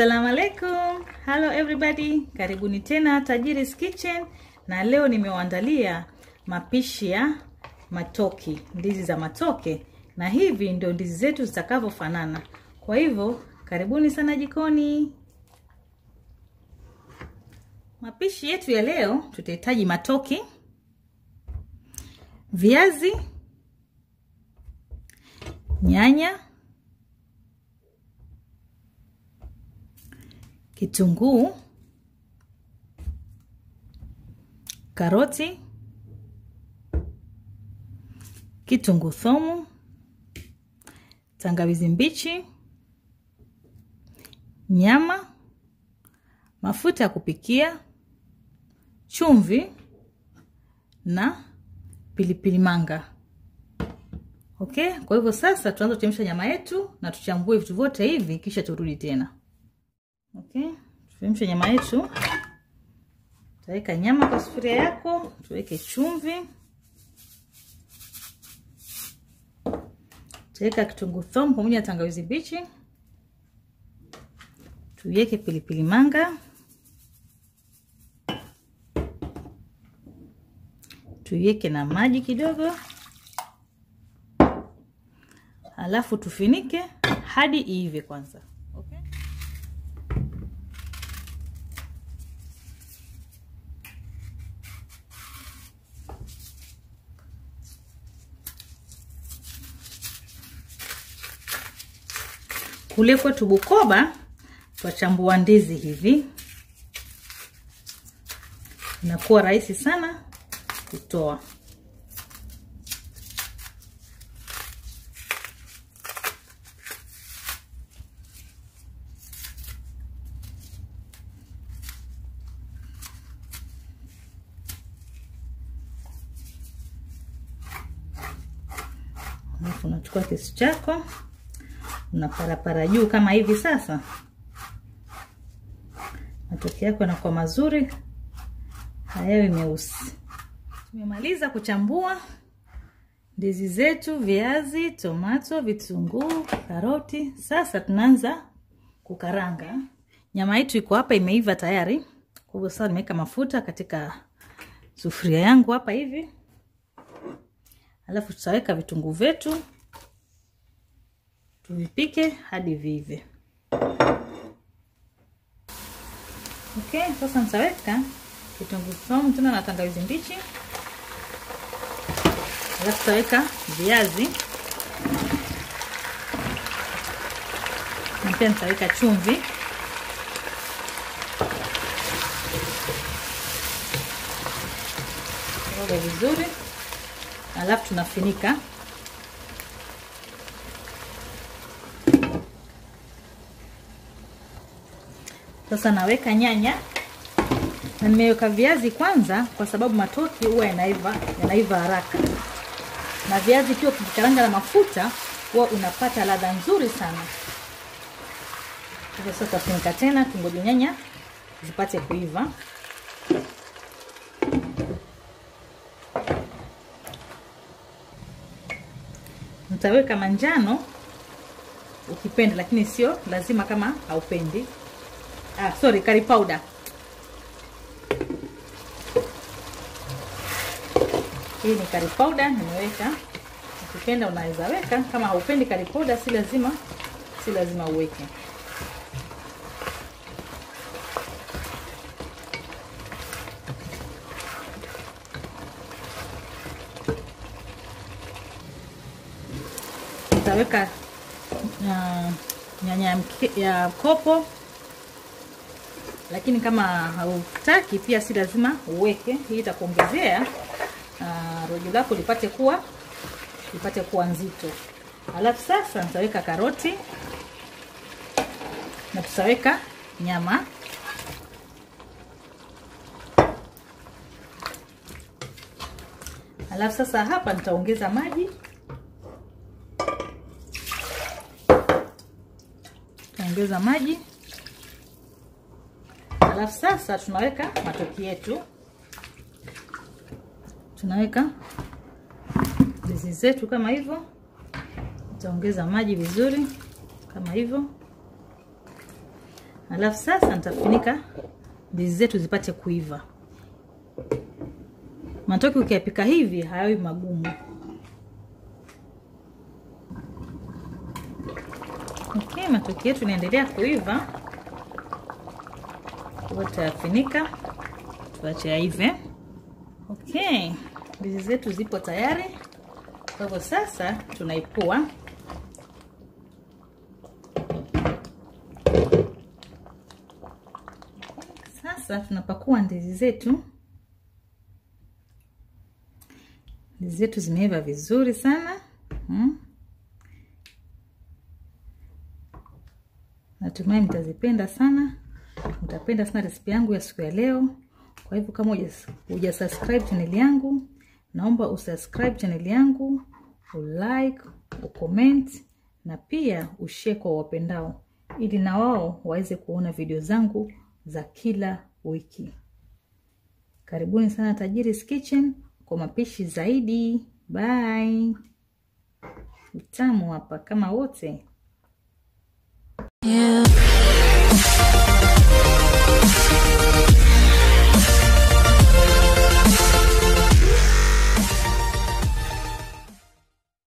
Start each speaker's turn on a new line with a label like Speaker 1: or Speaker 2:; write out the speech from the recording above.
Speaker 1: Assalamu alaikum. Hello everybody. Karibuni tena Tajiri's Kitchen na leo nimewaandalia mapishi ya matoki, ndizi za matoke na hivi ndio ndizi zetu zitakavyofanana. Kwa hivyo karibuni sana jikoni. Mapishi yetu ya leo tutahitaji matoki, viazi, nyanya, kitunguu, karoti, kitunguu thomu, tangawizi mbichi, nyama, mafuta ya kupikia, chumvi na pilipili manga. Okay, kwa hivyo sasa tuanze kuchemsha nyama yetu na tuchambue vitu vyote hivi kisha turudi tena. Okay, tuchemshe nyama yetu. Tutaweka nyama kwa sufuria yako, tuweke chumvi, tutaweka kitunguu thomu pamoja na tangawizi mbichi, tuiweke pilipili manga, tuiweke na maji kidogo, alafu tufinike hadi iive kwanza. Okay? Kule kwetu Bukoba twachambua ndizi hivi, inakuwa rahisi sana kutoa. Alafu unachukua kisu chako unaparapara juu kama hivi. Sasa matoke yako yanakuwa mazuri, hayawi meusi. Tumemaliza kuchambua ndizi zetu, viazi, tomato, vitunguu, karoti. Sasa tunaanza kukaranga. Nyama yetu iko hapa, imeiva tayari. Kwa hivyo sasa nimeweka mafuta katika sufuria yangu hapa hivi, alafu tutaweka vitunguu vyetu tuvipike hadi vive. Okay, sasa nitaweka kitunguu saumu tena na tangawizi mbichi, alafu tutaweka viazi na pia nitaweka chumvi, roga vizuri, alafu tunafinika Sasa naweka nyanya na nimeweka viazi kwanza, kwa sababu matoki huwa yanaiva yanaiva haraka, na viazi pia ukikaranga na mafuta huwa unapata ladha nzuri sana. Hivyo sasa tafunika tena, tungoje nyanya zipate kuiva. Nitaweka manjano ukipenda, lakini sio lazima kama haupendi. Ah, sorry, curry powder. Hii ni curry powder nimeweka. Ukipenda unaweza weka, kama haupendi curry powder si lazima si lazima uweke. Nitaweka uh, nyanya ya kopo lakini kama hautaki pia si lazima uweke. Hii itakuongezea uh, rojo lako lipate kuwa lipate kuwa nzito. Alafu sasa nitaweka karoti na tutaweka nyama. Alafu sasa hapa nitaongeza maji, nitaongeza maji Alafu sasa tunaweka matoki yetu, tunaweka ndizi zetu kama hivyo. Utaongeza maji vizuri kama hivyo, alafu sasa nitafunika ndizi zetu zipate kuiva. Matoke ukiyapika hivi hayawi magumu. Okay, matoke yetu inaendelea kuiva, kwa tutayafunika tuache yaive. Okay, ndizi zetu zipo tayari, kwa hivyo sasa tunaipua. Sasa tunapakua ndizi zetu. Ndizi zetu zimeiva vizuri sana hmm. Natumai mtazipenda sana, mtapenda sana resipi yangu ya siku ya leo. Kwa hivyo kama uja subscribe channel yangu, naomba usubscribe channel yangu, ulike, ucomment na pia ushare kwa wapendao, ili na wao waweze kuona video zangu za kila wiki. Karibuni sana Tajiri's Kitchen kwa mapishi zaidi. Bye. Utamu hapa kama wote.
Speaker 2: Yeah.